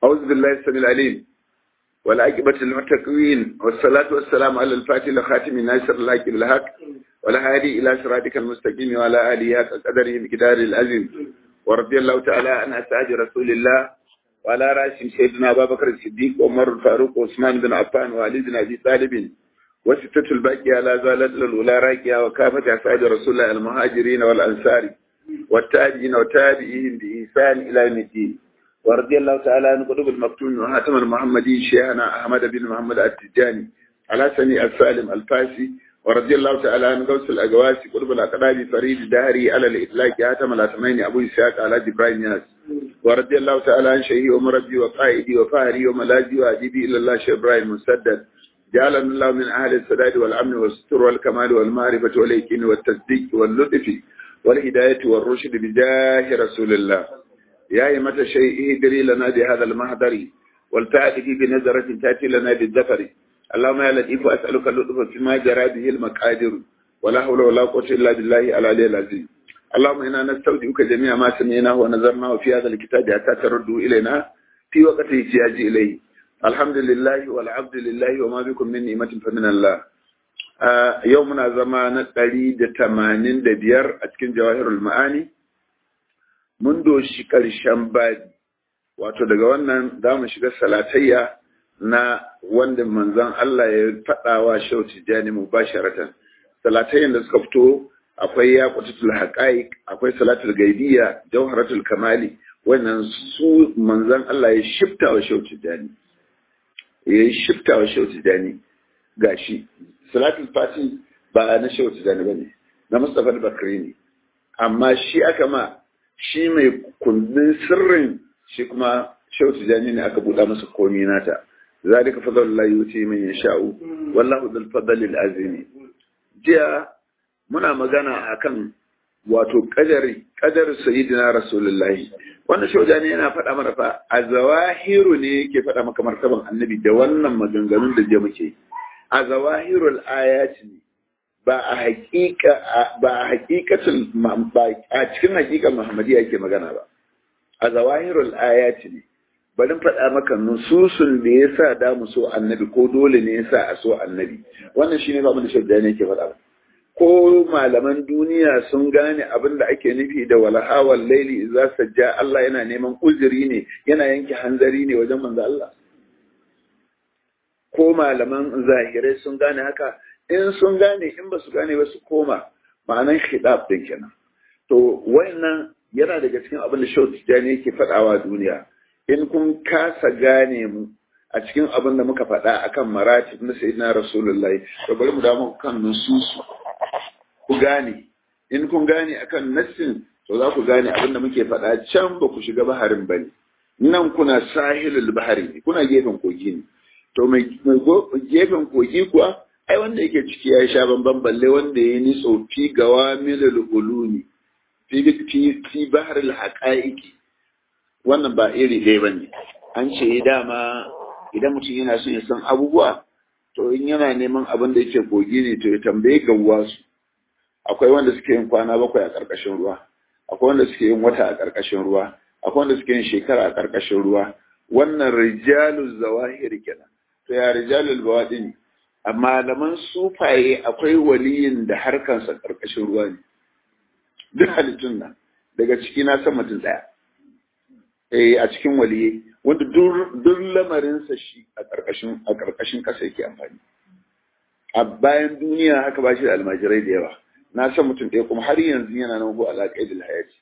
أعوذ بالله السميع العليم والعاقبة للمتقين والصلاة والسلام على الفاتح لخاتم الناصر الحق بالحق والهادي إلى صراطك المستقيم وعلى آله حق قدره بقدار العظيم ورضي الله تعالى عن أسعاد رسول الله وعلى رأسهم سيدنا أبا بكر الصديق وعمر الفاروق وعثمان بن عفان وعلي بن أبي طالب وستة الباقية لا زالت الأولى راكية وكافة أسعاد رسول الله المهاجرين والأنصار والتابعين وتابعيهم بإحسان إلى يوم الدين ورضي الله تعالى عن قلوب المفتون وهاتم المحمدي شيخنا أحمد بن محمد التجاني على سني السالم الفاسي ورضي الله تعالى عن غوث الأقواسي قلوب الأقراب فريد دهري على الإطلاق هاتم الأثمين أبو إسحاق على جبرائيل ياس ورضي الله تعالى عن شيخي ومربي وقائدي وفاهري وملاذي وأديبي إلى الله شيخ إبراهيم مسدد جعلنا الله من أهل السداد والأمن والستر والكمال والمعرفة واليقين والتصديق واللطف والهداية والرشد بجاه رسول الله يا أيمة شيء ادري لنا بهذا المهدر والتأتي بنظرة تأتي لنا بالذكر اللهم يا لطيف أسألك اللطف فيما جرى به المقادر ولا حول ولا قوة إلا بالله العلي العظيم اللهم إنا نستودعك جميع ما سمعناه ونظرناه في هذا الكتاب حتى تردوا إلينا في وقت احتياج إليه الحمد لله والعبد لله وما بكم من نعمة فمن الله يومنا زمان قريد تمانين دبير أتكن جواهر المعاني mun doshi ƙarshen babi wato daga wannan za mu shiga salatayya na wanda manzon Allah ya faɗa wa shau tijjani mu basharatan salatayyan da suka fito akwai ya kututul haqaiq akwai salatul gaibiyya jawharatul kamali wannan su manzon Allah ya shifta wa shau tijjani ya shifta wa shau tijjani gashi salatul fati ba na shau tijjani bane na Mustafa Bakri ne amma shi aka ma shi mai kundin sirrin shi kuma shehu tijani ne aka buɗa masa komi nata zalika fadlullahi yuti man yasha'u wallahu dhul fadli azimi jiya muna magana akan wato kadari kadar sayyidina rasulullahi wannan shehu tijani yana faɗa mana fa a zawahiru ne yake faɗa maka martaban annabi da wannan maganganun da je muke a zawahirul ayati ne ba a hakika ba a hakikatul ba a cikin hakikan Muhammadiyya yake magana ba a zawahirul ayati ne bari faɗa maka nususun da yasa da mu so annabi ko dole ne yasa a so annabi wannan shine ba mun da shadda ne yake faɗa ko malaman duniya sun gane abin da ake nufi da walaha wal laili idza sajja Allah yana neman uzuri ne yana yanke hanzari ne wajen manzo Allah ko malaman zahirai sun gane haka in sun gane in ba su gane ba su koma ma'anan khidab din kenan to wannan yana daga cikin abin da Shaw Tijani yake faɗawa duniya in kun kasa gane mu a cikin abin da muka faɗa akan maratib na sayyidina rasulullahi to bari mu damu kan nususu ku gane in kun gane akan nassin to za ku gane abin da muke faɗa can ba ku shiga baharin bane nan kuna sahilul bahari kuna gefen kogi ne to mai gefen kogi kuwa ai wanda yake ciki ya sha bamban balle wanda ya ni tsofi gawa milal ulumi fi fi bahar al haqaiqi wannan ba iri ɗaya bane an ce dama idan mutum yana son ya san abubuwa to in yana neman abin da yake kogi ne to ya tambaye gawwa su akwai wanda suke yin kwana bakwai a ƙarƙashin ruwa akwai wanda suke yin wata a ƙarƙashin ruwa akwai wanda suke yin shekara a ƙarƙashin ruwa wannan rijalul zawahir kenan to ya rijalul bawadin a malaman sufaye akwai waliyin da harkansa ƙarƙashin ruwa ne duk halittun nan daga ciki na san mutum ɗaya eh a cikin waliye wanda duk lamarinsa shi a ƙarƙashin a ƙarƙashin ƙasa yake amfani a bayan duniya haka ba shi da almajirai da yawa na san mutum ɗaya kuma har yanzu yana nan ko alaƙai da hayati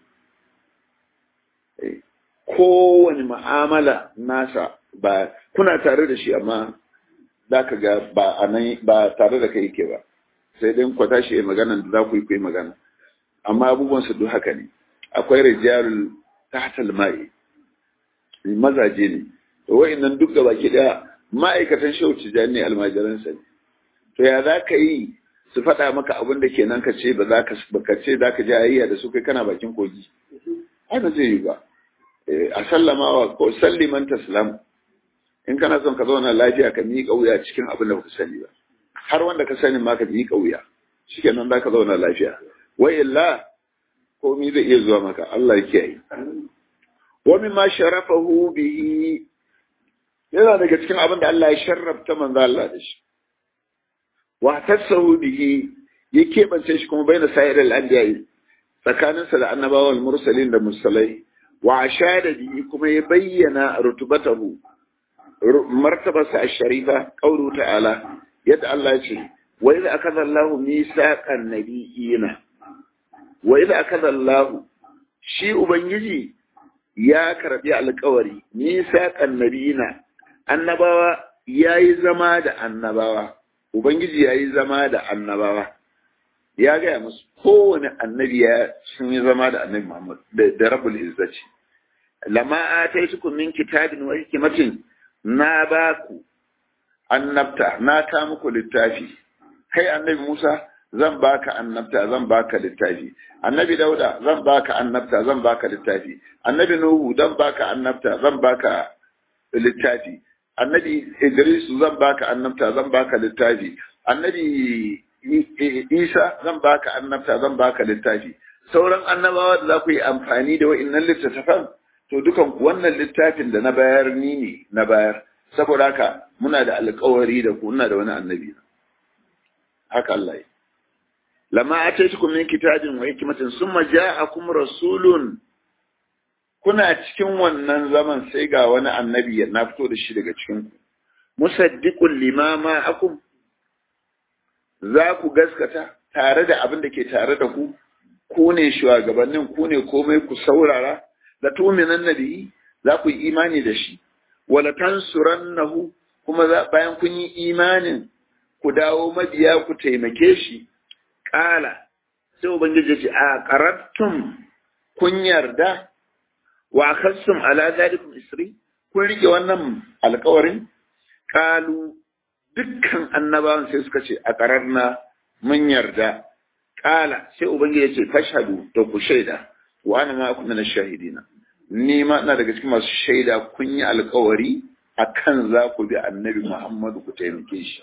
kowane ma'amala nasa ba kuna tare da shi amma za ka ga ba a nan ba tare da kai yake ba sai dai kwata shi ya magana da za ku yi kuyi magana amma abubuwan su duk haka ne akwai rijalul tahtal mai mazaje ne to wa'annan duk gaba ki da ma'aikatan shehu tijani ne almajiran sa ne to ya za ka yi su faɗa maka abin da kenan ka ce ba za ka ka ce za ka je ayayya da su kai kana bakin kogi ai ba zai yi ba a sallama wa ko salliman taslam in kana son ka zauna lafiya ka miƙa wuya cikin abin da baka sani ba har wanda ka sani ma ka miƙa wuya shikenan za ka zauna lafiya wa illa komai zai iya zuwa maka Allah ya kiyaye wa mimma sharafahu bihi yana daga cikin abin da Allah ya sharrafta manzo Allah da shi wa tasahu bihi ya keɓance shi kuma bai na sayar al'adiyai tsakaninsa da annabawan mursalin da musalai wa ashada bihi kuma ya bayyana rutubatahu martabarsa a sharifa ƙauru ta'ala yadda Allah ce wa idza akadha Allahu misaqan nabiyina wa idza akadha Allahu shi ubangiji ya karbi alƙawari misaqan nabiyina annabawa yayi zama da annabawa ubangiji yayi zama da annabawa ya gaya musu kowane annabi ya sun yi zama da annabi Muhammad da rabbul izzati lama ataitukum min kitabin wa hikmatin na ba ku annabta na ta muku littafi kai annabi Musa zan baka annabta zan baka littafi annabi Dauda zan baka annabta zan baka littafi annabi Nuhu zan baka annabta zan baka littafi annabi Idris zan baka annabta zan baka littafi annabi Isa zan baka annabta zan baka littafi sauran annabawa da za ku yi amfani da wa'innan littattafan to dukan wannan littafin da na bayar ni ne na bayar saboda haka muna da alkawari da ku muna da wani annabi haka Allah ya lama ataitukum min kitabin wa hikmatin summa ja'akum rasulun kuna cikin wannan zaman sai ga wani annabi ya na fito da shi daga cikin ku musaddiqul limama akum za ku gaskata tare da abin da ke tare da ku ku ne shugabannin ku ne komai ku saurara da tuminan nabi za ku yi imani da shi wala tansurannahu kuma bayan kun yi imanin ku dawo mabiya ku taimake shi kala sai ubangiji ce a qarattum kun yarda wa akhastum ala zalikum isri kun rike wannan alkawarin kalu dukkan annabawan sai suka ce a qararna mun yarda kala sai ubangiji ya ce fashhadu to ku shaida wa ana ma kunna shahidina ni ma ina daga cikin masu shaida kun yi alkawari akan za ku bi annabi Muhammadu ku taimake shi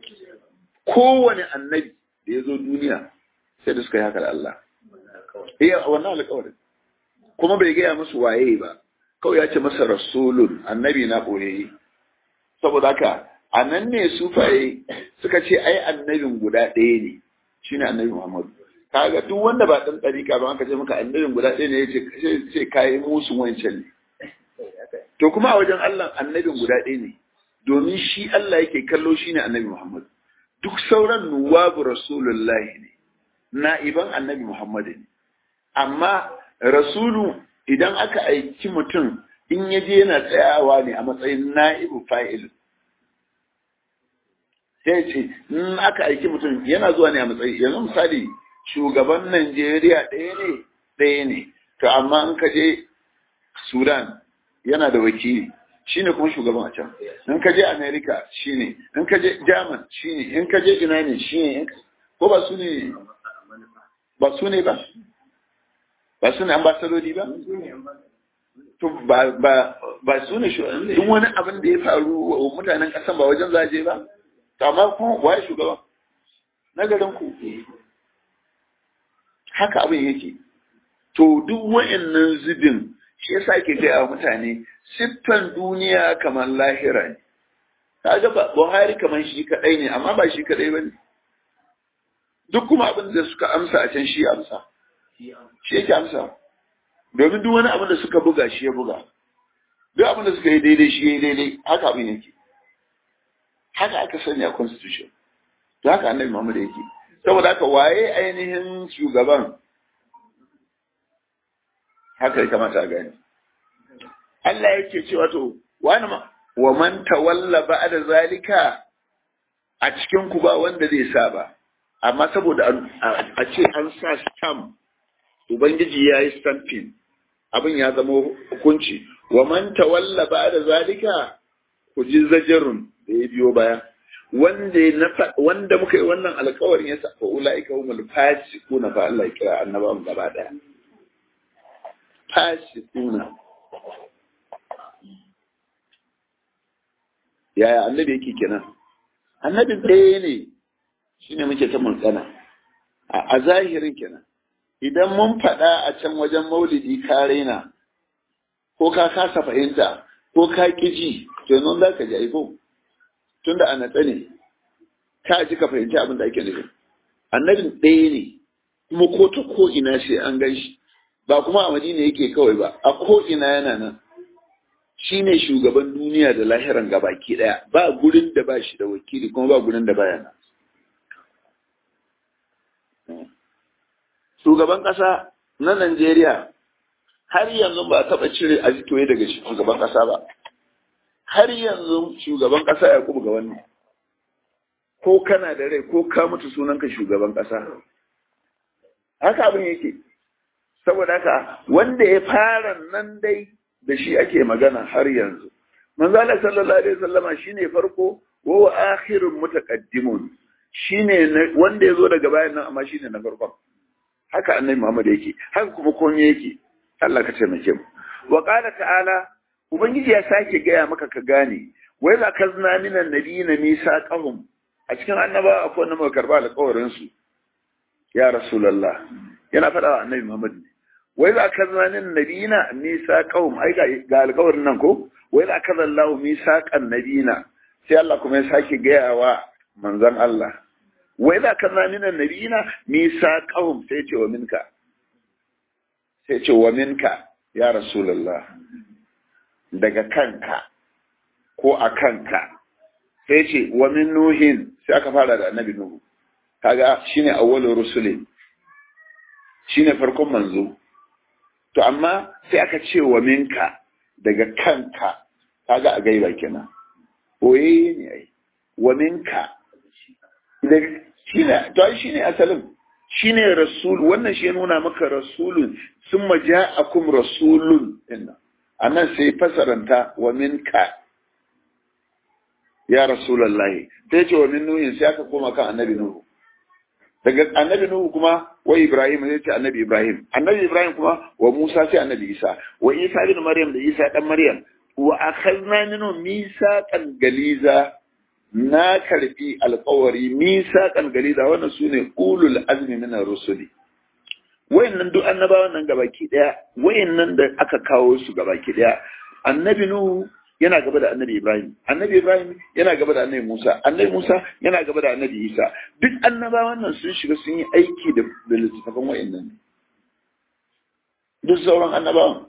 kowane annabi da ya zo duniya sai da suka yi haka da Allah eh wannan alkawarin kuma bai gaya musu waye ba kawai ya ce masa rasulun annabi na boye saboda haka a nan ne sufaye suka ce ai annabin guda ɗaya ne shine annabi Muhammadu kaga duk wanda ba dan ɗarika ba aka ce maka annabin guda ɗaya ne yace sai kai musu wancan ne to kuma a wajen Allah annabin guda ɗaya ne domin shi Allah yake kallo shine annabi Muhammad duk sauran nuwabu rasulullahi ne na'iban annabi Muhammad ne amma rasulu idan aka aiki mutum in ya je yana tsayawa ne a matsayin na'ibu fa'il sai ce in aka aiki mutum yana zuwa ne a matsayi yanzu misali shugaban Najeriya ɗaya ne ɗaya ne to amma in ka je Sudan yana da wakili shine kuma shugaban a can in ka je America shine in ka je German shine in ka je ina ne shine ko ba su ne ba su ne ba ba su ne ambasadodi ba to ba ba ba su ne duk wani abin da ya faru wa mutanen kasan ba wajen zaje ba to amma kuma waye shugaba na garin ku haka abin yake to duk wa'annan zubin shi yasa ke gaya wa mutane siffan duniya kamar lahira ne kaga ba Buhari kamar shi kadai ne amma ba shi kadai bane duk kuma abin da suka amsa a can shi amsa shi yake amsa domin duk wani abin da suka buga shi ya buga duk abin da suka yi daidai shi ya yi daidai haka abin yake haka aka sani a constitution to haka annabi Muhammad yake saboda haka waye ainihin shugaban haka ya kamata a gani Allah yake cewa to wani ma wa man tawalla ba'da zalika a cikin ku ba wanda zai sa ba amma saboda a ce an sa stamp ubangiji ya yi stamping abin ya zama hukunci wa man tawalla ba'da zalika ku ji zajarun da ya biyo baya wanda wanda muka yi wannan alkawarin ya sa fa ulaika humul fasiquna fa Allah ya kira annabawan gaba daya fasiquna yaya annabi yake kenan annabin ɗaya ne shine muke ta mulkana a zahirin kenan idan mun faɗa a can wajen maulidi ka raina ko ka kasa fahimta ko ka ƙi ji to yanzu za ka ji aiko tunda a natsa ne ka ji ka fahimci abin da ake nufi annabin ɗaya ne kuma ko ta ko ina sai an gan shi ba kuma a madina yake kawai ba a ko ina yana nan shi ne shugaban duniya da lahiran gabaki ɗaya ba gurin da ba shi da wakili kuma ba gurin da baya nan shugaban ƙasa na Najeriya har yanzu ba taɓa cire azitoye daga shugaban ƙasa ba har yanzu shugaban ƙasa ya kuma ga wannan ko kana da rai ko ka mutu sunanka shugaban ƙasa haka abin yake saboda haka wanda ya fara nan dai da shi ake magana har yanzu manzo Allah sallallahu alaihi wasallama shine farko wa akhirun mutaqaddimun shine wanda yazo daga bayan nan amma shine na farkon haka annabi Muhammad yake haka kuma komai yake Allah ka taimake mu wa qala ta'ala ubangiji ya sake gaya maka ka gane wa idza kazna minan nabiyina misaqahum a cikin annaba akwai wanda muka karba alƙawarin su ya rasulullah yana faɗa wa annabi Muhammad ne wa idza kazna minan nabiyina misaqahum ai ga alƙawarin nan ko wa idza kaza Allahu misaqan nabiyina sai Allah kuma ya sake gaya wa manzon Allah wai za ka zami nan nabina nisa kahum sai ce wa minka sai ce wa minka ya rasulallah daga kanka ko a kanka sai ce wa min nuhin sai aka fara da annabi nuhu kaga shine awwalur rusuli shine farkon manzo to amma sai aka ce wa minka daga kanka kaga a gaiba kenan oye ne ai wa minka shi ne to shi ne asalin shi ne rasul wannan shi ya nuna maka rasulun sun maja akum rasulun dinna a nan sai fasaranta wa minka ya rasulallahi sai ce wa min nuhin sai aka koma kan annabi nuhu daga annabi nuhu kuma wa ibrahim sai ce annabi ibrahim annabi ibrahim kuma wa musa sai annabi isa wa isa bin maryam da isa dan maryam wa akhadna minhum misaqan galiza na karbi alkawari misaqan galiza wannan sune ulul azmi min ar-rusuli wayannan duk annabawan nan gabaki daya wayannan da aka kawo su gabaki daya annabi nuhu yana gaba da annabi ibrahim annabi ibrahim yana gaba da annabi musa annabi musa yana gaba da annabi isa duk annabawan nan sun shiga sun yi aiki da littattafan wayannan duk sauran annabawan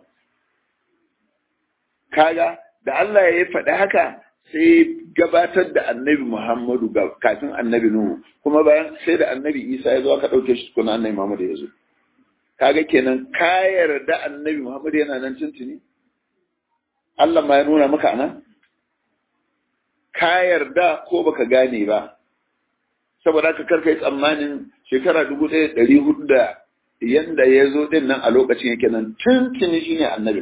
kaga da Allah ya faɗi haka sai gabatar da annabi Muhammadu kafin annabi Nuhu kuma bayan sai da annabi Isa ya zo aka ɗauke shi tukuna annabi Muhammadu ya zo kaga kenan ka yarda annabi Muhammadu yana nan tuntuni Allah ma ya nuna maka nan ka yarda ko baka gane ba saboda haka karka yi tsammanin shekara dubu ɗaya ɗari hudu da yanda ya zo ɗin nan a lokacin yake nan tuntuni shine annabin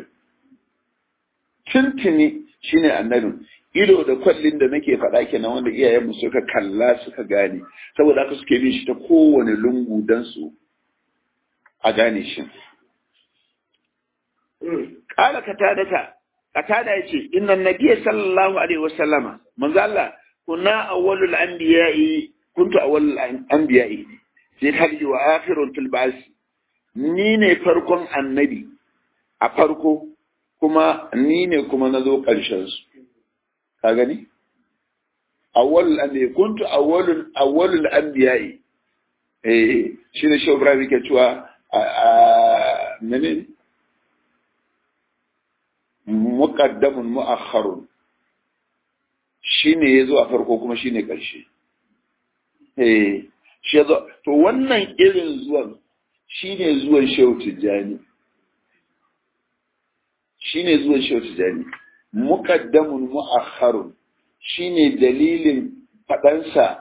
tuntuni shine annabin ido da kwallin da nake faɗa kenan wanda iyayenmu suka kalla suka gane saboda haka suke bin shi ta kowane lungu don su a gane shi ƙala katadata katada ya ce inna nabiyya sallallahu alaihi wasallama manzo Allah kunna awwalul anbiya'i kuntu awwalul anbiya'i sai kalji wa akhirun fil ba'th ni ne farkon annabi a farko kuma ni ne kuma na zo ƙarshen su ka gani awwalul anbiya kuntu awwalul awwalul anbiya'i eh shi ne shobra yake cewa a menene muqaddamun mu'akhkharun shine yazo a farko kuma shine ƙarshe eh shi yazo to wannan irin zuwan shine zuwan Shehu Tijjani shine zuwan Shehu Tijjani muqaddamun mu'akhkharun shine dalilin fadansa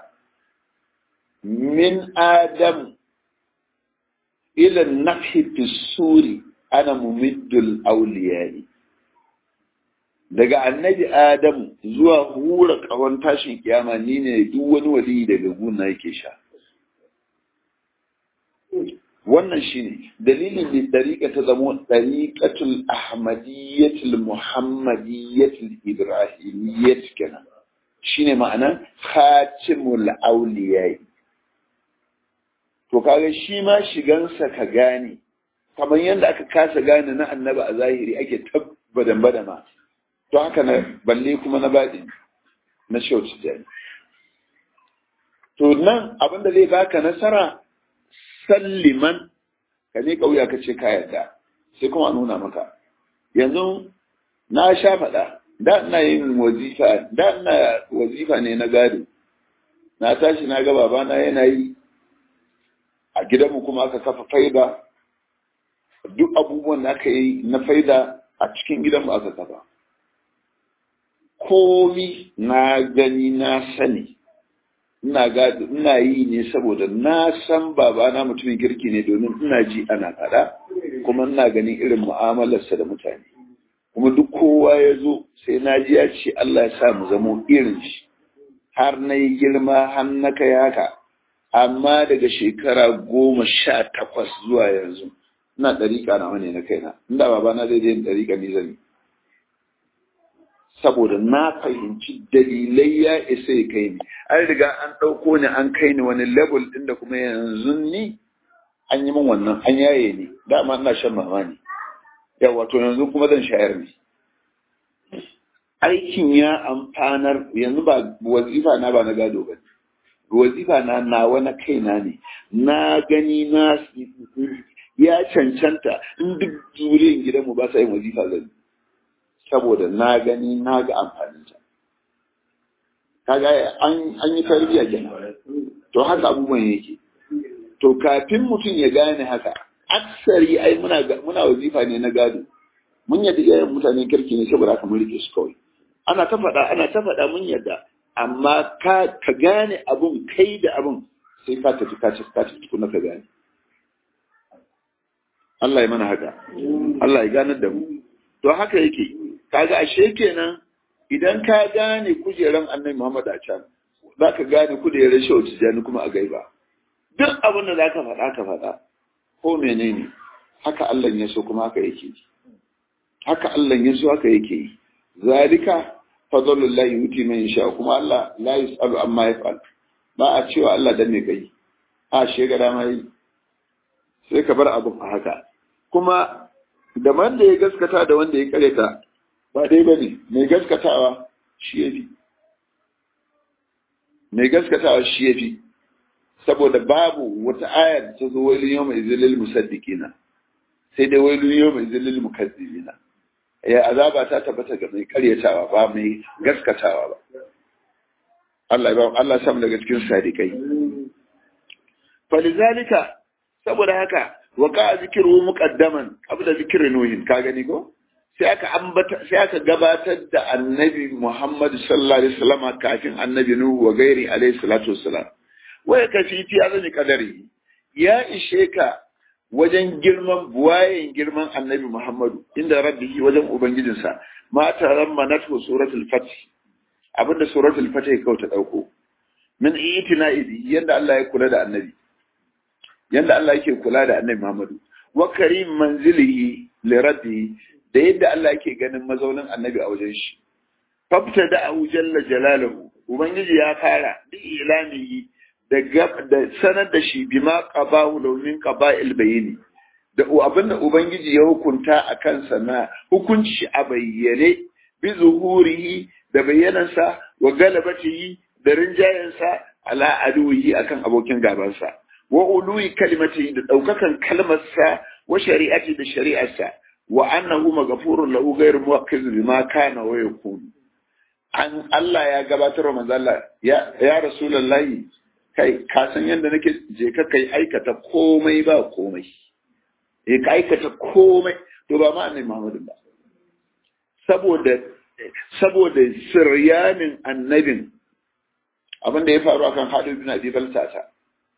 min adam ila nafhi fisuri ana mumiddul awliyai daga annabi adamu zuwa hura kawon tashin kiyama ni ne duk wani wali daga guna yake sha wannan shine dalilin da dariƙa ta zamo dariƙatul ahmadiyyatul muhammadiyyatul ibrahimiyyat kenan shine ma'anan khatimul awliyai to kaga shi ma shigansa ka gane kamar yadda aka kasa gane na annaba a zahiri ake ta badan badama to haka na balle kuma na baɗi na shauci jani to nan abin da zai baka nasara salliman ka ne kauya ka ce ka yarda sai kuma nuna maka yanzu na sha faɗa da ina yin wazifa da ina wazifa ne na gado na tashi na ga babana yana yi a gidanmu kuma aka kafa faida duk abubuwan da aka yi na faida a cikin gidanmu aka kafa komi na gani na sani ina gado ina yi ne saboda na san babana mutumin kirki ne domin ina ji ana faɗa kuma ina ganin irin mu'amalarsa da mutane kuma duk kowa ya zo sai na ji ya ce Allah ya sa mu zamo irin shi har na yi girma har na kai haka amma daga shekara goma sha takwas zuwa yanzu ina ɗariƙa na wani na kaina inda babana zai je ɗariƙa ni zan yi saboda na fahimci dalilai ya isa ya kai ni an riga an ɗauko ni an kai ni wani level ɗin da kuma yanzu ni an yi min wannan an yaye ni dama ina shan mama ne yawa to yanzu kuma zan shayar ne aikin ya amfanar yanzu ba wazifa na ba na gado ba wazifa na nawa na kaina ne na gani na ya cancanta in duk zuriyar gidanmu ba sa yin wazifa zan saboda na gani na ga amfaninta kaga an yi tarbiyya kenan to haka abubuwan yake to kafin mutum ya gane haka aksari ai muna muna wazifa ne na gado mun yadda iyayen mutane kirki ne saboda haka mun rike su kawai ana ta faɗa ana ta faɗa mun yadda amma ka ka gane abun kai da abun sai ka tafi ka tafi ka tafi tukuna ka gane Allah ya mana haka Allah ya ganar da mu to haka yake kaga ashe kenan idan ka gane kujeran annabi Muhammad a can za ka gane kujerar shau tijani kuma a gaiba duk abin da za ka faɗa ka faɗa ko menene haka Allah ya so kuma haka yake yi haka Allah ya so haka yake yi zalika fadlullahi yuti man yasha kuma Allah la yusalu amma yaf'al ba a cewa Allah dan me kai a shega dama yi sai ka bar abin a haka kuma da wanda ya gaskata da wanda ya kareta ba dai ba ne mai gaskatawa shi ya fi mai gaskatawa shi ya fi saboda babu wata aya da ta zo wani yau mai zilil musaddiqina sai dai wani yau mai zilil mukazzibina ya azaba ta tabbata ga mai karyatawa ba mai gaskatawa ba Allah ya ba Allah samu daga cikin sadiqai falizalika saboda haka wa ka zikru muqaddaman qabla zikri nuhin ka gani ko sai aka ambata sai aka gabatar da annabi Muhammad sallallahu alaihi wasallam kafin annabi Nuhu wa gairi alaihi salatu wassalam waya kafi fi azami kadari ya ishe ka wajen girman buwayen girman annabi Muhammadu inda rabbihi wajen ubangijinsa ma taran manatu suratul fath abinda suratul fath ya kauta dauko min itina'idi yanda Allah ya kula da annabi yanda Allah yake kula da annabi Muhammadu wa karim manzilihi li rabbihi da yadda Allah yake ganin mazaunin annabi a wajen shi. Fafta da ahu jalla jalaluhu, Ubangiji ya fara bi ilamihi da da sanar da shi bima qabahu launin qaba'il bayini. Da abin da Ubangiji ya hukunta a kansa na hukunci a bayyane bi zuhurihi da bayyanansa wa galabatihi da rinjayensa ala aduwihi akan abokin gabansa. Wa uluwi kalimatihi da ɗaukakan kalmarsa wa shari'ati da shari'arsa. wa annahu maghfurun lahu ghayr muwakkiz bima kana wa yakun an Allah ya gabatar wa manzo Allah ya ya rasulullahi kai ka san yanda nake je ka kai aikata komai ba komai eh ka aikata komai to ba ma annabi Muhammadu ba saboda saboda siryanin annabin abin da ya faru akan Halid bin Abi Baltata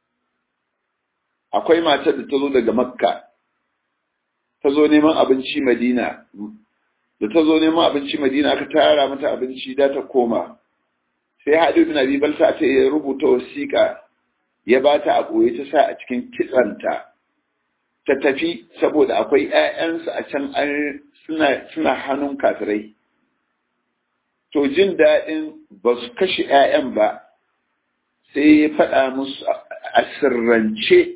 akwai matar da ta zo daga Makka ta zo neman abinci Madina da ta zo neman abinci Madina aka tara mata abinci da ta koma sai Hadu bin Abi Balta ta ya rubuta wasiƙa ya ba ta a ɓoye ta sa a cikin kitsanta ta tafi saboda akwai ‘ya'yansu a can suna, suna hannun kafirai to jin daɗin ba su kashe ‘ya'yan ba sai ya faɗa musu a sirrance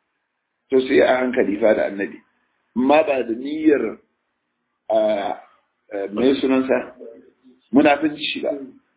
to sai a hankali fa da annabi amma ba da niyyar mai sunansa munafinci ba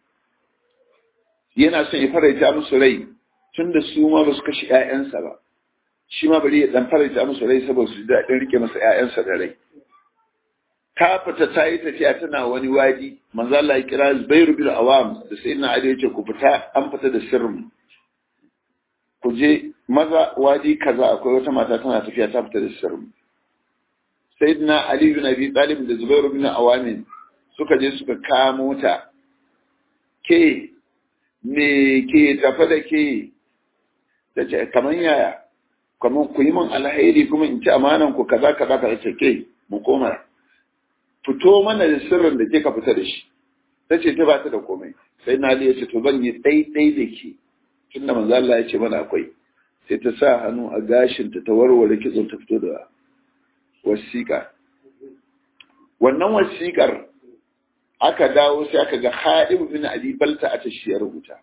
yana son ya faraita musu rai tun da su ma ba su kashe 'ya'yansa ba shi ma bari ya dan faraita musu rai saboda su daɗin rike masa 'ya'yansa da rai ta fita ta yi tafiya tana wani wadi manzo Allah ya kira Zubairu bin Awam da sayyidina Ali ya ce ku fita an fita da sirrin ku je maza wadi kaza akwai wata mata tana tafiya ta fita da sirrin sayyidina Ali bin Abi Talib da Zubairu bin Awam suka je suka kamo ta ke me ke tafa da ke ta ce kamar yaya kamar ku yi min alheri kuma in ci amanan ku kaza kaza kaza ce ke mu koma fito mana da sirrin da kika fita da shi ta ce ta ba ta da komai sai na ya ce to zan yi ɗaiɗai da ke tunda manzo Allah ya ce mana akwai sai ta sa hannu a gashinta ta warware kitson ta fito da wasiƙa wannan wasiƙar aka dawo sai aka ga Hadim bin Abi Balta a tashiyar rubuta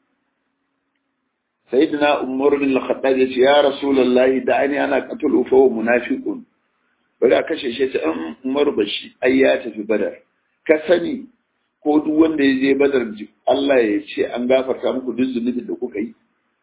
sayyidina Umar bin Al-Khattab ya ce ya Rasulullahi da ani ana qatulu fa munafiqun bari a kashe shi ta an Umar bashi ai ya tafi Badar ka sani ko duk wanda ya je Badar Allah ya ce an gafarta muku duk zunubin da kuka yi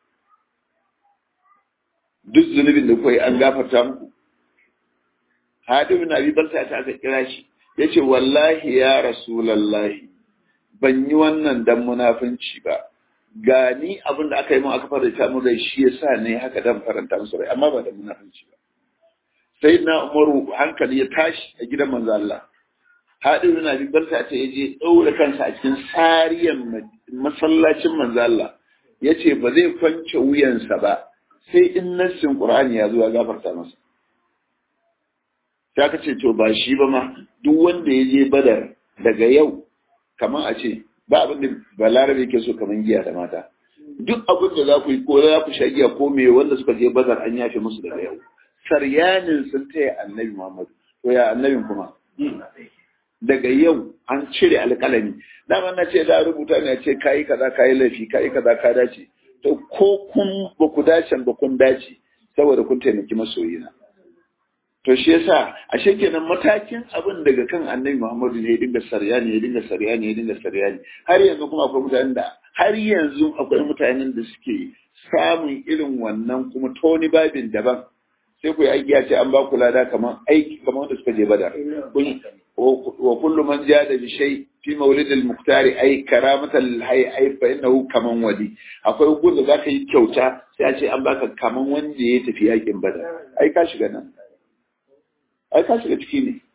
duk zunubin da kuka yi an gafarta muku Hadim bin Abi Balta ta aka kira shi ya ce wallahi ya rasulallahi ban yi wannan dan munafunci ba ga ni abin da aka yi mun aka faranta mu rai shi yasa ne haka dan faranta musu rai amma ba da munafunci ba sai na umaru hankali ya tashi a gidan manzo Allah hadi bin abi barka ce yaje daura kansa a cikin sariyan masallacin manzo Allah yace ba zai kwance wuyansa ba sai in nassin qur'ani ya zo ya gafarta masa sai aka ce to ba shi ba ma duk wanda ya je badar daga yau kamar a ce ba abin da balarabe ke so kamar giya da mata duk abin da za ku yi ko za ku sha giya ko me wanda suka je badar an yafe musu daga yau saryanin sun taya annabi muhammadu to ya annabin kuma daga yau an cire alƙalami dama na ce da rubuta ne ce kayi kaza kayi laifi kayi kaza ka dace to ko kun ba ku dace ba kun dace saboda kun taimaki masoyina to shi yasa ashe kenan matakin abin daga kan annabi Muhammadu ne ya dinga saryani ya dinga saryani ya dinga saryani har yanzu kuma akwai mutanen da har yanzu akwai mutanen da suke samun irin wannan kuma toni babin daban sai ku yi aiki ya ce an ba ku lada kamar aiki kamar wanda suka je bada wa kullu man jada bi shay fi mawlid al muqtari ay karamatan lil hayy ay fa innahu kaman wali akwai gun da zaka yi kyauta sai a ce an baka kaman wanda ya tafi yakin bada ai ka shiga nan ai ka shiga ciki ne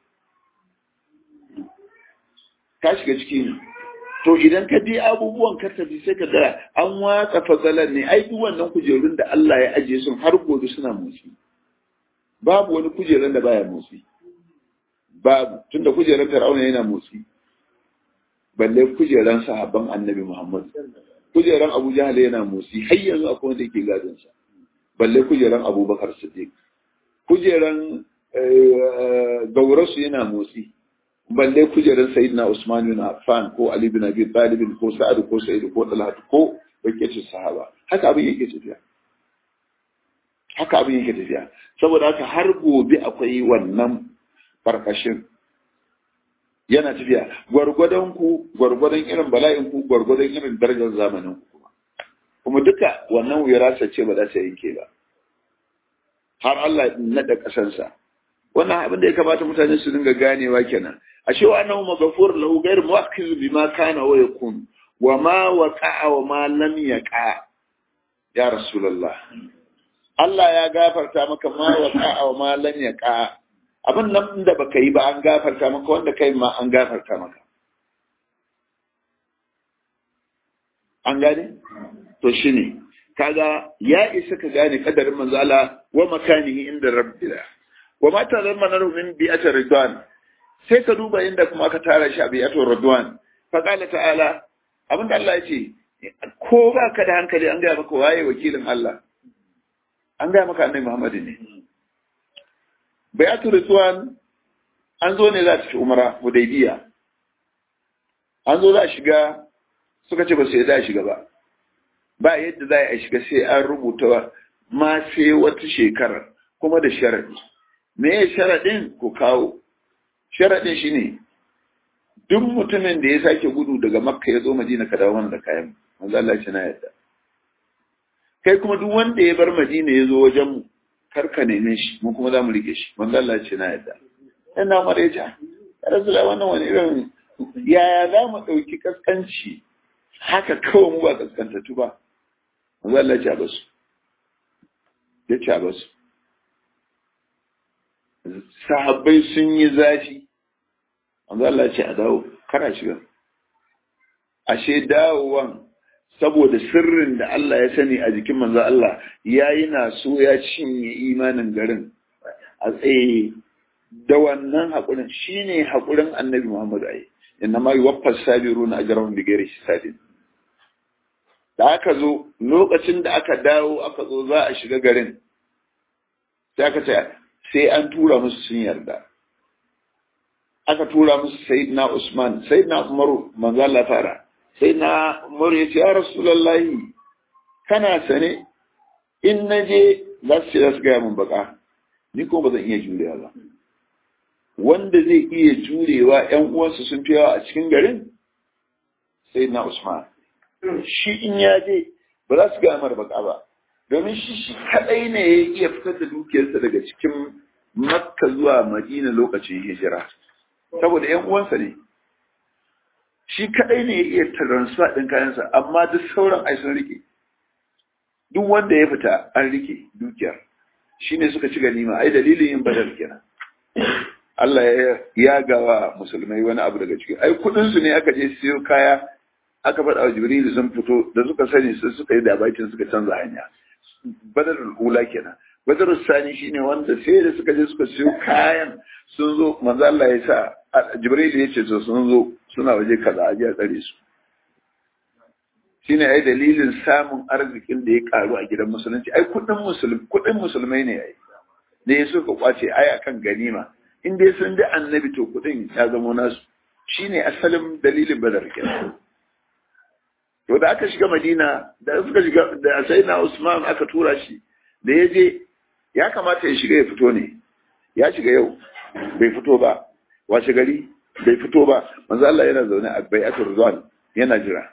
ka shiga ciki ne to idan ka je abubuwan ka tafi sai ka ga an watsa fasalan ne ai duk wannan kujerun da Allah ya ajiye sun har gobe suna motsi babu wani kujeran da baya motsi babu tunda kujeran Fir'auna yana motsi balle kujeran sahabban Annabi Muhammad kujeran Abu Jahl yana motsi har yanzu akwai wanda yake gadon sa balle kujeran Abubakar Siddiq kujeran gaurasu yana motsi balle kujerar sayyidina Usman bin Affan ko Ali bin Abi Talib ko Sa'ad ko Sa'id ko Talhat ko bakecin sahaba haka abin yake tafiya haka abin yake tafiya saboda haka har gobe akwai wannan farkashin yana tafiya gwargwadon ku gwargwadon irin bala'in ku gwargwadon irin darajar zamanin ku kuma kuma duka wannan wirasa ce ba za ta yanke ba har Allah ya nada kasansa wannan abin da ya kamata mutane su dinga ganewa kenan a cewa annahu maghfur lahu ghayr muwakkiz bima kana wa yakun wa ma waqa'a wa ma lam yaqa ya rasulullah Allah ya gafarta maka ma waqa'a wa ma lam yaqa abin nan da baka yi ba an gafarta maka wanda kai ma an gafarta maka an gane to shine kaga ya isa ka gane kadarin manzala wa makanihi inda rabbila wa ma tazamma min bi'atir ridwan sai ka duba inda kuma aka tara shi a bi'atir ridwan fa qala ta'ala abinda Allah ya ce ko ba ka da hankali an gaya maka waye wakilin Allah an gaya maka annabi Muhammad ne bi'atir ridwan an zo ne za ta ci umara hudaybiya an zo za a shiga suka ce ba su yadda a shiga ba ba yadda za a shiga sai an rubuta ma sai wata shekarar kuma da sharadi me ya sharaɗin ku kawo sharaɗin shi ne duk mutumin da ya sake gudu daga makka ya zo madina ka dawo mana da kayan manzo Allah ya ce na yadda kai kuma duk wanda ya bar madina ya zo wajen mu kar ka neme shi mu kuma za mu rike shi manzo Allah ya ce na yadda ina mara ya ce ya rasulullah wannan wani irin yaya za mu ɗauki kaskanci haka kawai mu ba kaskantattu ba manzo Allah ya ce a basu ya ce a basu sahabbai sun yi zafi manzo Allah ya ce a dawo kana shiga ashe dawowan saboda sirrin da Allah ya sani a jikin manzo Allah yayi na so ya cinye imanin garin a tsaye da wannan haƙurin shine haƙurin annabi Muhammad ai inna ma yuwaffas sabiruna ajrahum bighairi hisabin da aka zo lokacin da aka dawo aka zo za a shiga garin sai aka ce sai an tura musu sun yarda aka tura musu sayyidina Usman sayyidina Umaru manzo Allah fara sayyidina Umaru ya ce ya Rasulullahi kana sane in naje za su ce za su gaya min baka ni ko ba zan iya jurewa ba wanda zai iya jurewa ƴan uwansa sun fi yawa a cikin garin sayyidina Usman shi in ya je ba za su gaya mar baka ba domin shi shi kadai ne ya iya fitar da dukiyarsa daga cikin makka zuwa madina lokacin hijira saboda yan uwansa ne shi kadai ne ya iya transfer din kayansa amma duk sauran ai sun rike duk wanda ya fita an rike dukiyar shine suka ci ganima ai dalilin yin badal kenan Allah ya yagawa musulmai wani abu daga ciki ai kudin su ne aka je siyo kaya aka faɗa wa Jibril sun fito da suka sani sai suka yi dabaitin suka canza hanya badarul ula kenan badarul sani shine wanda sai da suka je suka siyo kayan sun zo manzo Allah ya sa Jibril ya ce sun zo suna waje kaza a a tsare su shine ai dalilin samun arzikin da ya karu a gidan musulunci ai kudin musulmi kudin musulmai ne ai da ya suka kwace ai akan ganima in dai sun da annabi to kudin ya zama nasu shine asalin dalilin badar kenan to da aka shiga madina da suka shiga da sai na usman aka tura shi da ya je ya kamata ya shiga ya fito ne ya shiga yau bai fito ba washe gari bai fito ba manzo Allah yana zaune a bai'atul rizwan yana jira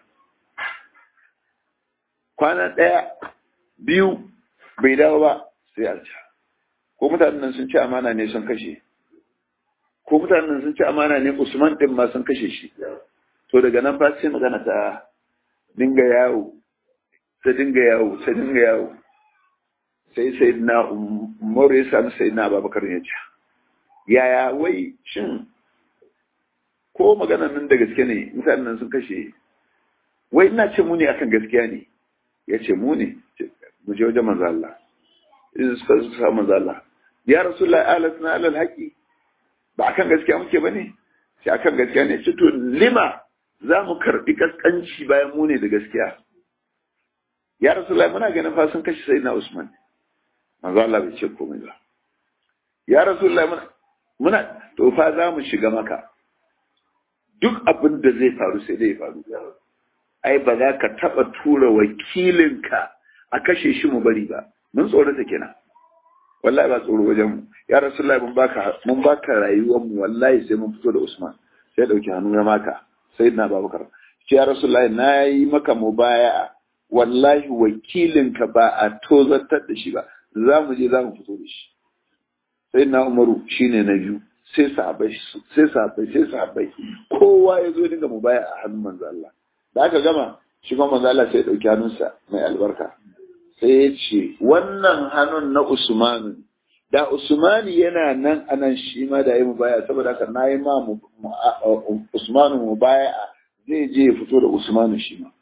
kwana ɗaya biyu bai dawo ba sai a ko mutanen nan sun ci amana ne sun kashe ko mutanen nan sun ci amana ne Usman din ma sun kashe shi to daga nan fa sai magana ta dinga yawo ta dinga yawo ta dinga yawo sai sai na umar ya sami sai na babakar ya ce yaya wai shin ko maganan nan da gaske ne mutanen nan sun kashe wai ina ce mu ne akan gaskiya ne ya ce mu ne mu je wajen manzo Allah in suka sa manzo Allah ya rasulullahi alasna alal haqi ba akan gaskiya muke bane sai akan gaskiya ne ce to lima za mu karɓi kaskanci bayan mu ne da gaskiya ya rasulullahi muna ganin fa sun kashe sayyidina usman manzo Allah bai ce komai ba ya rasulullahi muna muna to fa za mu shiga maka duk abin da zai faru sai dai faru ai ba za ka taɓa tura wakilinka a kashe shi mu bari ba mun tsorata kenan wallahi ba tsoro wajen mu ya rasulullahi mun baka mun baka rayuwar mu wallahi sai mun fito da usman sai dauki hannu ya maka sai na babakar ce ya rasulullahi na yi maka mubaya wallahi wakilinka ba a tozartar da shi ba za mu je za mu fito da shi sai na umaru shine na biyu sai sahabbai sai sahabbai sai sahabbai kowa ya zo dinga mubaya a hannun manzo Allah da aka gama shi kuma manzo Allah sai ya dauki hannunsa mai albarka sai ya ce wannan hannun na Usmanu da Usmani yana nan anan shi ma da yi mubaya saboda haka na yi ma Usmanu mubaya zai je ya fito da Usmanu shi ma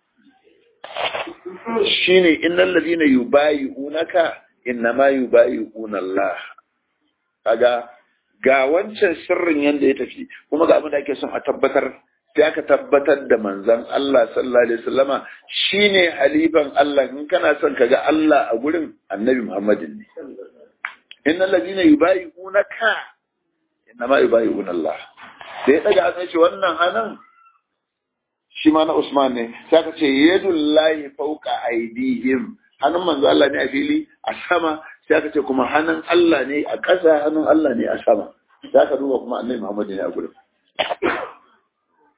shine innal ladina yubayi'unaka innama yubayi'una Allah kaga ga wancan sirrin yanda ya tafi kuma ga abin da ake son a tabbatar sai aka tabbatar da manzon Allah sallallahu alaihi wasallama shine halifan Allah in kana son kaga Allah a gurin Annabi Muhammadin ne innal ladina yubayi'unaka innama yubayi'una Allah sai daga an ce wannan hanan shi ma na Usman ne sai aka ce yadullahi fawqa aydihim hannun manzo Allah ne a fili a sama sai aka ce kuma hannun Allah ne a ƙasa hannun Allah ne a sama sai aka duba kuma annabi Muhammad ne a gurin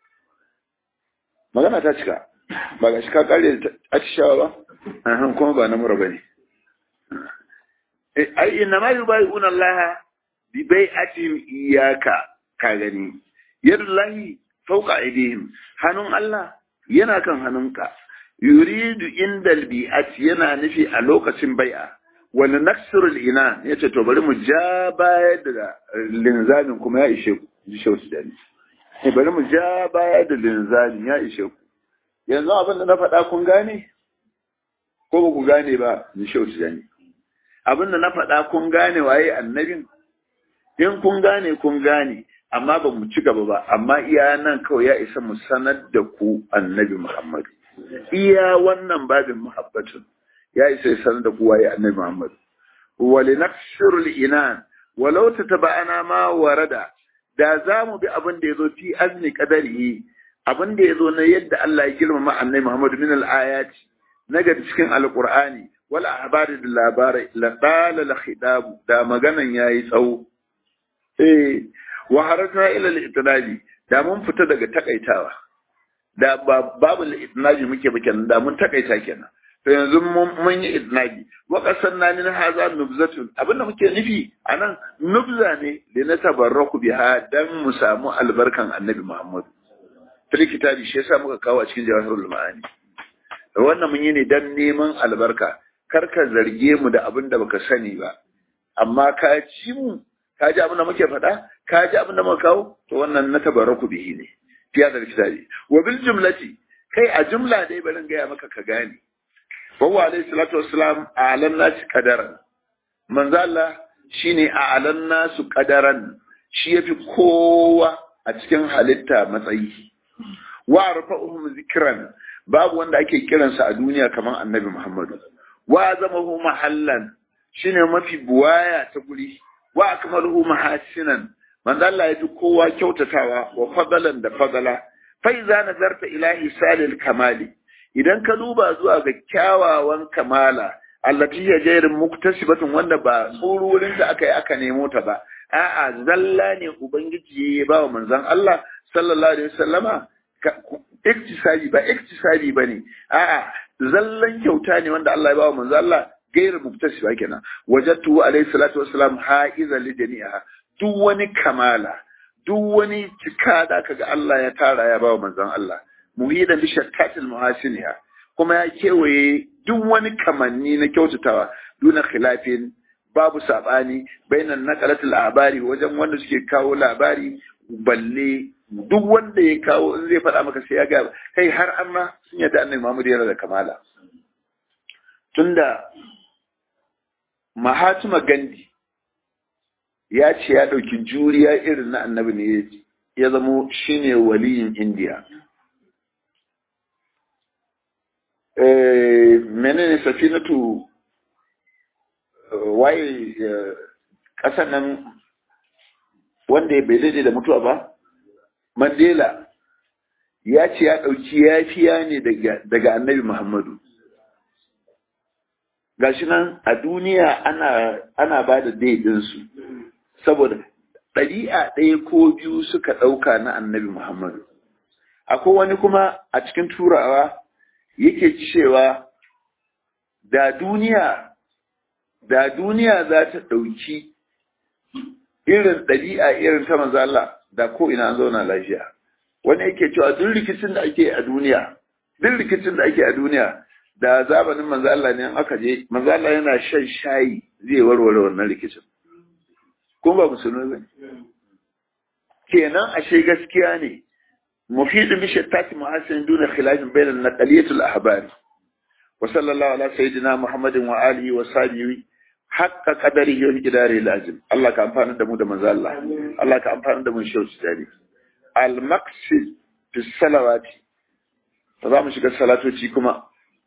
magana ta cika ba ga shi ka kare atishawa ba ahan kuma ba na mura bane ai inna ma yubayuna Allah bi bai'atihim iyyaka ka gani yadullahi fawqa aydihim hannun Allah yana kan hannunka yuridu indal bi'at yana nufi a lokacin bai'a wani naksirul ina ya ce to bari mu ja baya da linzamin kuma ya ishe ku ji shau su dani bari mu ja baya da linzamin ya ishe ku yanzu abin da na faɗa kun gane ko ba ku gane ba ji shau su dani abin da na faɗa kun gane waye annabin in kun gane kun gane amma ba mu ci gaba ba amma iya nan kawai ya isa mu sanar da ku annabi muhammadu iya wannan babin muhabbatun ya isa ya sanar da kowa ya annabi Muhammad wa linakshirul inan walau tataba'ana ma warada da za mu bi abin da yazo fi azni qadarihi abin da yazo na yadda Allah ya girmama annabi Muhammad min al-ayati naga cikin alqur'ani wal ahbari da labarai la qala la khidab da maganan yayi tsawo eh wa harata ila al-itnabi da mun fita daga takaitawa da babu al-itnabi muke ba kenan da mun takaita kenan to yanzu mun yi idnabi wa qasanna min hadha nubzatun abinda muke nufi anan nubza ne da na tabarraku biha dan mu samu albarkan annabi Muhammad fil kitabi shi yasa muka kawo a cikin jawahirul ma'ani wannan mun yi ne dan neman albarka kar ka zarge mu da abin da baka sani ba amma ka ci mu ka ji abin da muke faɗa ka ji abin da muka kawo to wannan na tabarraku bihi ne fiya da kitabi wa bil jumlati kai a jumla dai barin gaya maka ka gane Bawa alaihi salatu wassalam a'lan nasi qadaran. Manzo Allah shine a'lan nasu qadaran. Shi yafi kowa a cikin halitta matsayi. Wa rafa'uhum zikran. Babu wanda ake kiransa a duniya kamar Annabi Muhammadu. Wa zamahu mahallan. Shine mafi buwaya ta guri. Wa akmaluhu mahasinan. Manzo Allah yafi kowa kyautatawa wa fadalan da fadala. Fa iza nazarta ilahi salil kamali. idan ka duba zuwa ga kyawawan kamala allati ya jairin muktasibatun wanda ba tsururin da aka yi aka nemo ta ba a'a zalla ne ubangiji ya ba wa manzon Allah sallallahu alaihi wasallama iktisabi ba iktisabi bane a'a zallan kyauta ne wanda Allah ya ba wa manzon Allah gairu muktasiba kenan wajadtu alaihi salatu wassalam haiza li jami'a duk wani kamala duk wani cika da kaga Allah ya tara ya ba wa manzon Allah muhidan bi shattatil muhasiniha kuma ya kewaye duk wani kamanni na kyautatawa duna khilafin babu sabani bainan naqalatul labari wajen wanda suke kawo labari balle duk wanda ya kawo in zai faɗa maka sai ya ga kai har amma sun yadda annabi Muhammad yana da kamala tunda Mahatma Gandhi ya ce ya ɗauki juriya irin na annabi ne ya zamo shine waliyin Indiya menene safinatu waye ƙasar nan wanda bai daidai da mutuwa ba mandela ya ce ya ɗauki yafiya ne daga annabi muhammadu gashi nan a duniya ana, ana ba da daidinsu saboda ɗari'a ɗaya ko biyu suka ɗauka na annabi muhammadu akwai wani kuma a cikin turawa yake cewa da duniya da duniya za ta ɗauki irin ɗabi'a irin ta manzo Allah da ko ina an zauna lafiya wani yake cewa duk rikicin da ake a duniya duk rikicin da ake a duniya da zamanin manzo Allah ne aka je manzo Allah yana shan shayi zai warware wannan rikicin kuma ba musulmi ba kenan ashe gaskiya ne مفيد بشتات محاسن دون خلاف بين النقلية الأحبار وصلى الله على سيدنا محمد وآله وصحبه حق قدره ومقداره العظيم الله كان فانا دمو دم الله الله كان فانا دمو شوش تاني المقصد في الصلوات فضام شكا الصلاة وشيكما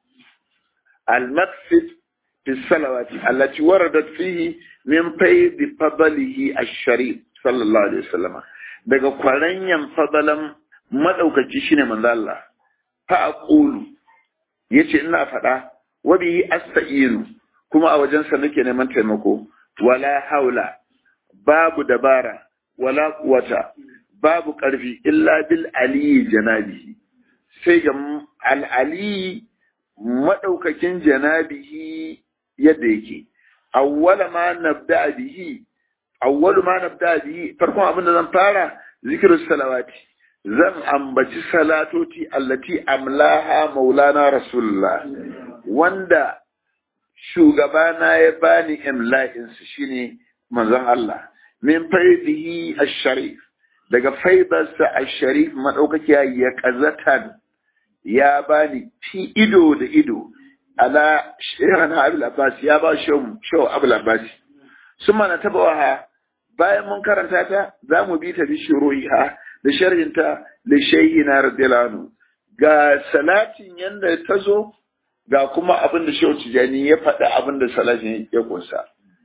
المقصد في الصلوات التي وردت فيه من فيض فضله الشريف صلى الله عليه وسلم daga kwaranyan fadalan madaukaki shine manzo Allah fa aqulu yace ina faɗa wa bihi asta'inu kuma a wajen sa nake neman taimako wala haula babu dabara wala quwata babu ƙarfi illa bil ali janabihi sai ga al'ali maɗaukakin janabihi yadda yake awwala ma nabda bihi awwalu ma nabda bihi farkon abin da zan fara zikrus salawati zan ambaci salatoti allati amlaha maulana rasulullah wanda shugabana ya bani imla'in su shine manzon Allah min faidihi ash-sharif daga faidarsa ash-sharif madaukakiya ya kazatan ya bani fi ido da ido ala shehana abul abbas ya ba shau abul abbas suma na tabawa bayan mun karanta ta za mu bi ta bi shuruha da sharhinta da shayina radiyallahu ga salatin yanda ta zo ga kuma abin da shehu tijani ya faɗi abin da salatin ya kunsa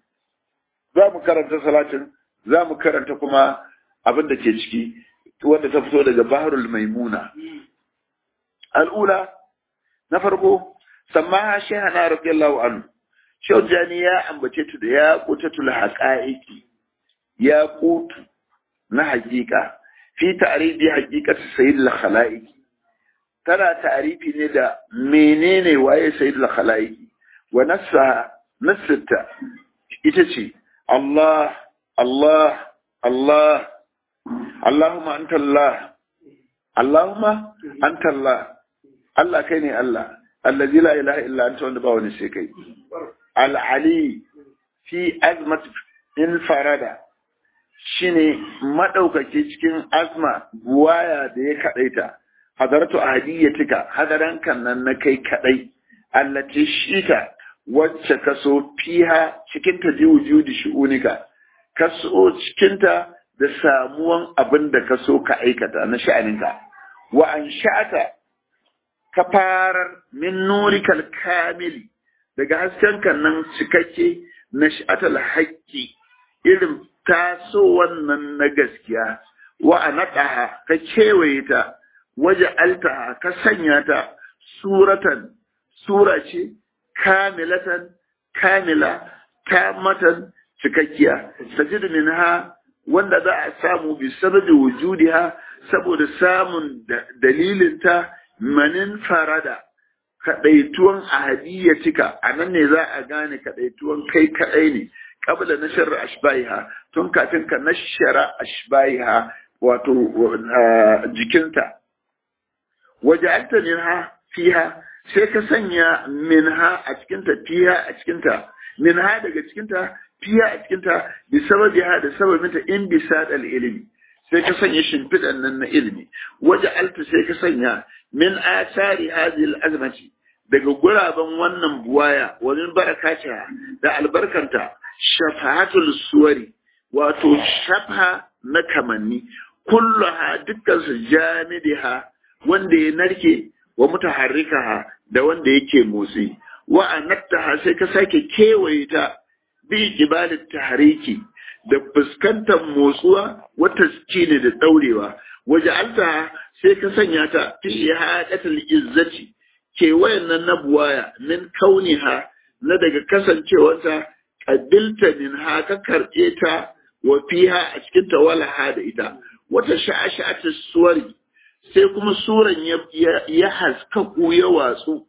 za mu karanta salatin za mu karanta kuma abin da ke ciki wanda ta fito daga baharul maimuna al'ula na farko sammaha shehana radiyallahu anhu shehu tijani ya ambace ta da ya kutatul haqa'iqi ya kutu na hakika fi ta'rifi haqiqati sayyidil khalaiq tana ta'rifi ne da menene waye sayyidil khalaiq wa nassa nassata ita ce Allah Allah Allah Allahumma anta Allah Allahumma anta Allah Allah kai ne Allah allazi la ilaha illa anta wanda ba wani sai kai al-ali fi azmat in farada shine madaukake cikin azma buwaya da ya kadaita hadaratu ahadiyatika hadaran kan nan na kai kadai allati shita wacce kaso fiha cikin ta ji wujudi shu'unika kaso cikin ta da samuwan abin da kaso ka aikata na sha'aninka wa an sha'ata ka farar min nurikal kamili daga hasken kan nan cikakke na sha'atal haƙƙi irin taso wannan na gaskiya wa a naɗaha ka kewaye ta waje altaha ka sanya ta suratan sura ce kamilatan kamila tamatan cikakkiya sajidu minha wanda za a samu bi sababi wujudiha saboda samun dalilinta manin farada kaɗaituwan ahadiyatika a nan ne za a gane kaɗaituwan kai kaɗai ne qabla nashr ashbaiha tun kafin ka nashara ashbaiha wato jikinta waja'alta minha fiha sai ka sanya minha a cikinta fiha a cikinta minha daga cikinta fiha a cikinta bi sababiha da sababinta in bisa dal ilimi sai ka sanya shimfiɗan nan na ilimi waja'alta sai ka sanya min asari hadhihi al-azmati daga guraben wannan buwaya wani barakata da albarkanta shafahatul suwari wato shafa na kamanni kulluha dukkan su jamidiha wanda ya narke wa mutaharrikaha da wanda yake motsi wa anattaha sai ka sake kewaye ta bi jibalit tahriki da fuskantar motsuwa wata ne da daurewa waje alta sai ka sanya ta fi hadatul izzati kewayen nan na buwaya min kauniha na daga kasancewarta ƙabilta min ha ka karɓe ta wa fiha a cikin ta wala ha da ita wata sha'asha'ata suwari sai kuma suran ya haskaku ya watsu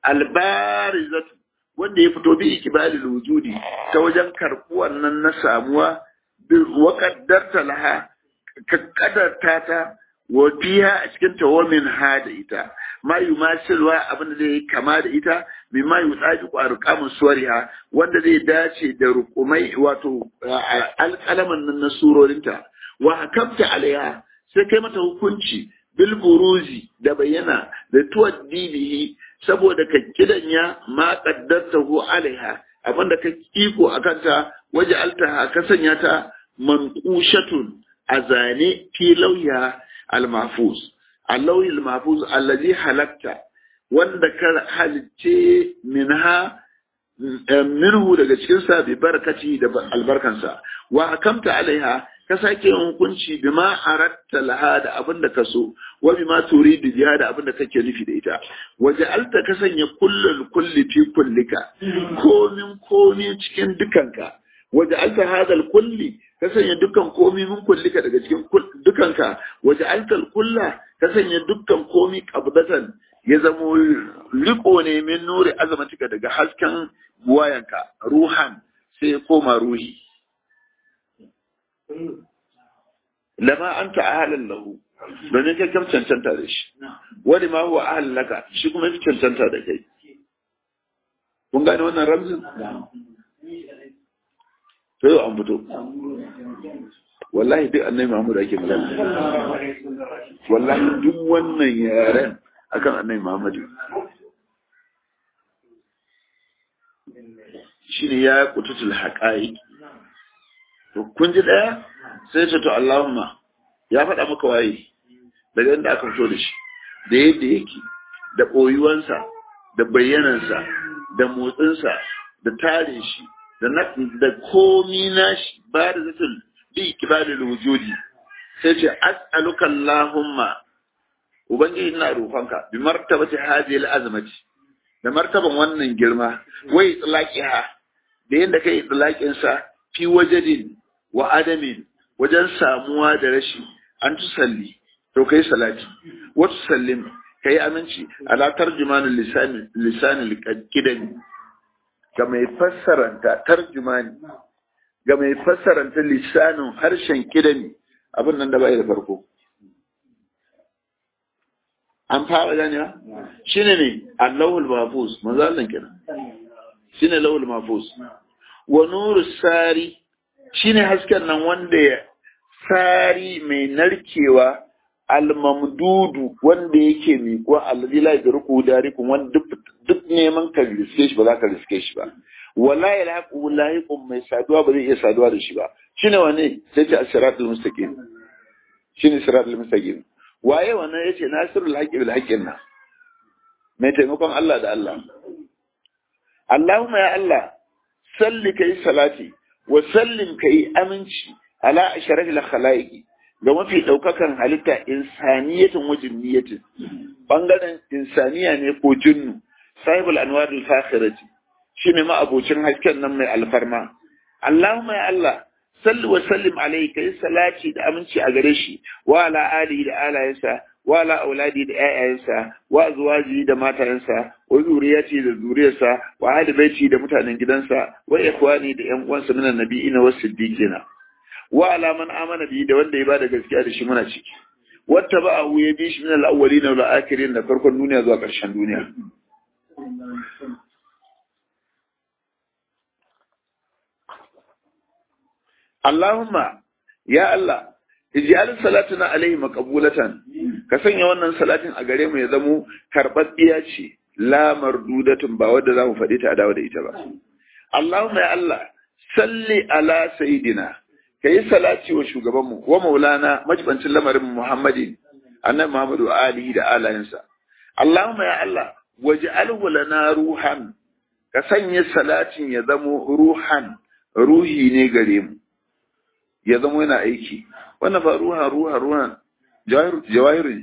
albarizatu wanda ya fito bi ikibalil wujudi ta wajen karɓuwan nan na samuwa wa qaddarta laha ka kadarta ta wa fiha a cikin ta wa min ha da ita ma yumasilwa abin da zai kama da ita mimma yutsaji ku arqamu suwariha wanda zai dace da rukumai wato alƙalaman nan na surorinta wa hakamta alaiha sai kai mata hukunci bil buruzi da bayyana da tuwaddi bihi saboda ka kidanya ma qaddartahu alaiha abinda ka iko akan ta waje altaha ka sanya ta manqushatun azane fi lauya al-mahfuz allawi al-mahfuz allazi halakta wanda ka halicce minha minhu daga cikin sa bi barakati da albarkansa wa hakamta alaiha ka sake hukunci bima aratta laha da abin da ka so wa bima turidu biha da abin da kake nufi da ita waje alta ka sanya kullul kulli fi kullika komin komi cikin dukanka waje alta hadal kulli ka sanya dukkan komi min kullika daga cikin dukanka waje altal kulla ka sanya dukkan komi qabdatan ya zamo riko ne min nuri azamatika daga hasken buwayanka ruhan sai ya koma ruhi lama anta ahlan lahu domin kai kam cancanta da shi wani ma huwa ahlan laka shi kuma fi cancanta da kai kun gane wannan ramzin to yau an fito wallahi duk annabi Muhammad ake magana wallahi duk wannan yaren akan annabi Muhammad shine ya kututul haqaiq to kun ji daya sai ce to Allahumma ya faɗa maka waye daga inda aka fito da shi da yadda yake da ɓoyuwansa da bayyanansa da motsinsa da tare shi da da komi nashi ba da zatul bi kibalil wujudi sai ce as'aluka Allahumma ubangiji ina roƙonka bi martabati hadhihi al-azmati da martaban wannan girma wai itlaqiha da yanda kai itlaqin sa fi wajadin wa adamin wajen samuwa da rashi an tusalli to kai salati wa tusallim kai aminci ala tarjumanul lisan lisanil qidami ga mai fassaranta tarjumani ga mai fassaranta lisanin harshen kidami abin nan da bai da farko an fara ganewa shine ne Allahul Mahfuz manzo Allah kenan shine Allahul Mahfuz wa nuru sari shine hasken nan wanda ya sari mai narkewa al-mamdudu wanda yake miƙo alladhi la yadruku darikum wanda duk neman ka riske shi ba za ka riske shi ba wala yalhaqu lahiqum mai saduwa ba zai iya saduwa da shi ba shine wane sai ce as-siratul mustaqim shine siratul mustaqim waye wannan yace nasirul haqqi bil haqqin na mai taimakon Allah da Allah Allahumma ya Allah salli kai salati wa sallim kai aminci ala asharafil khalaiqi ga mafi ɗaukakan halitta insaniyatin wajen niyatin ɓangaren insaniya ne ko jinnu sahibul anwarul fakhirati shine ma abocin hasken nan mai alfarma Allahumma ya Allah salli wa sallim alayhi kai salati da aminci a gare shi wa ala alihi da alayensa wa ala auladi da ƴaƴayensa wa azwaji da matayensa wa zuriyati da zuriyarsa wa ahli baiti da mutanen gidansa wa ikhwani da ƴan uwansa minan nabiyina was siddiqina wa ala man amana bi da wanda ya bada gaskiya da shi muna ciki wata ba ahu ya bi shi min al-awwalin wal akhirin da farkon duniya zuwa ƙarshen duniya Allahumma ya Allah ij'al salatuna alaihi maqbulatan ka sanya wannan salatin a gare mu ya zamo karɓaɓɓiya ce la mardudatun ba wadda za mu faɗi ta a dawo da ita ba Allahumma ya Allah salli ala sayidina ka yi salati wa shugabanmu wa maulana majibancin lamarin muhammadin annabi muhammadu alihi da alayensa allahumma ya allah waj'alhu lana ruhan ka sanya salatin ya zamo ruhan ruhi ne gare mu ya zamo yana aiki wannan ba ruha ruha ruhan jawahiru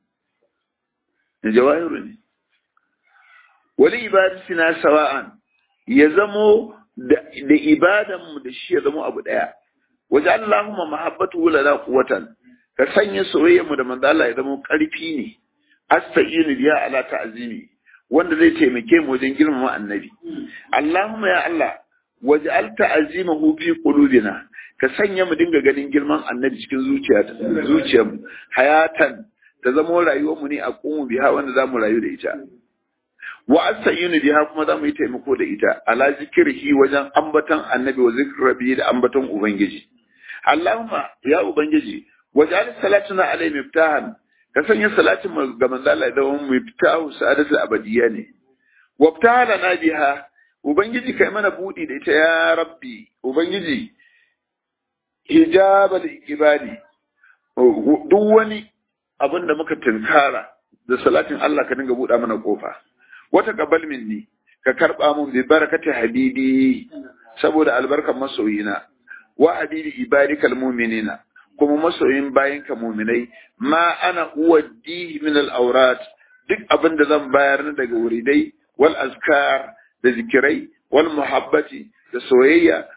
ne jawahiru ne wali ibadatina sawa'an ya zamo da ibadanmu da shi ya zamo abu daya waje Allahumma mahabbatu lana quwwatan ka sanya soyayyarmu da manzo Allah ya zama karfi ne asta'inu biya ala ta'zimi wanda zai taimake mu wajen girmama annabi Allahumma ya Allah waj'al ta'zimahu fi qulubina ka sanya mu dinga ganin girman annabi cikin zuciya zuciyarmu hayatan ta zama rayuwar mu ne a kuma biha wanda zamu rayu da ita wa asta'inu biha kuma zamu yi taimako da ita ala zikrihi wajen ambaton annabi wa zikrabi da ambaton ubangiji Allahumma ya Ubangiji, wajen salatuna alai miftahan, ka sanya salatin ga manzo Allah da wani miftahu sa'adatul abadiyya ne. Wabtahala na biha, Ubangiji kai mana budi da ita ya Rabbi, Ubangiji hijabal ibadi. Duk wani abin da muka tunkara da salatin Allah ka dinga buɗa mana kofa. Wata qabal minni, ka karɓa mun bi barakati habibi saboda albarkar masoyina. wa habibi ibadikal mu'minina kuma masoyin bayanka mu'minai ma ana uwaddihi min al-awrat duk abin da zan bayar na daga wuridai wal azkar da zikirai wal muhabbati da soyayya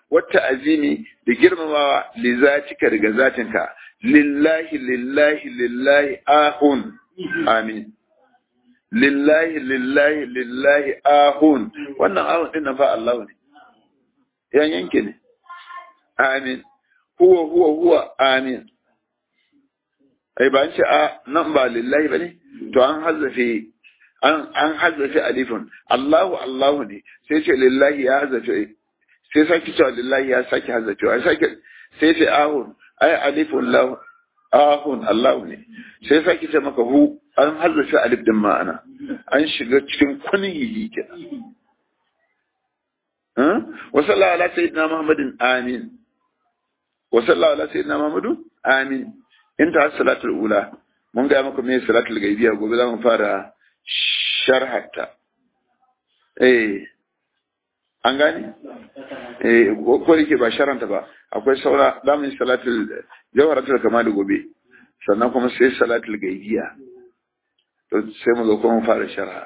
wata azimi da girmamawa li zatika daga zatinka lillahi lillahi lillahi ahun amin lillahi lillahi lillahi ahun wannan ahun din nan fa Allah ne yan yanke ne amin huwa huwa huwa amin ai ba an ce a nan ba lillahi bane to an hazzafe an an hazzafe alifun Allahu Allahu ne sai ce lillahi ya hazzafe sai sake cewa lillahi ya sake hazzafe ai sake sai ce ahun ai alifun lahu ahun Allahu ne sai sake ce maka hu an hazzafe alif din ma'ana an shiga cikin kunhihi kenan wa sallallahu ala sayyidina muhammadin amin wa sallallahu ala sayyidina muhammadu amin inta salatul ula mun ga maka me salatul gaibiya gobe za mu fara sharhatta eh an gane eh ko yake ba sharanta ba akwai saura da mun salatul jawharatul kamal gobe sannan kuma sai salatul gaibiya to sai mu zo kuma fara sharha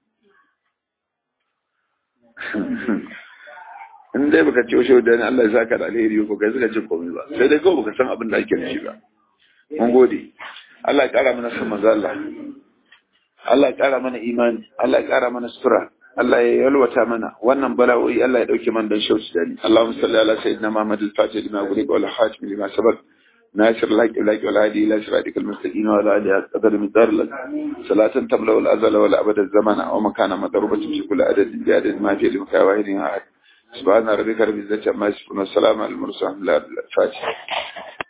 in dai baka ce washe da Allah ya saka da alheri ko kai suka ce komai ba sai dai kawai baka san abin da ake nufi ba mun gode Allah ya kara mana san manzo Allah Allah ya kara mana imani Allah ya kara mana sutura Allah ya yalwata mana wannan bala'o'i Allah ya dauke man dan shauci dani Allahumma salli ala sayyidina Muhammad al-Fatih lima ghuliqa wal khatim lima sabaq ناصر لك لك والهادي الى صراطك المستقيم وعلى اله قدر مقدار لك صلاة تملا الازل ولا ابد الزمن ومكان مضروبة في كل عدد بعدد ما في لمكان واحد احد سبحان ربك رب العزة عما يصفون والسلام على المرسلين الفاتحة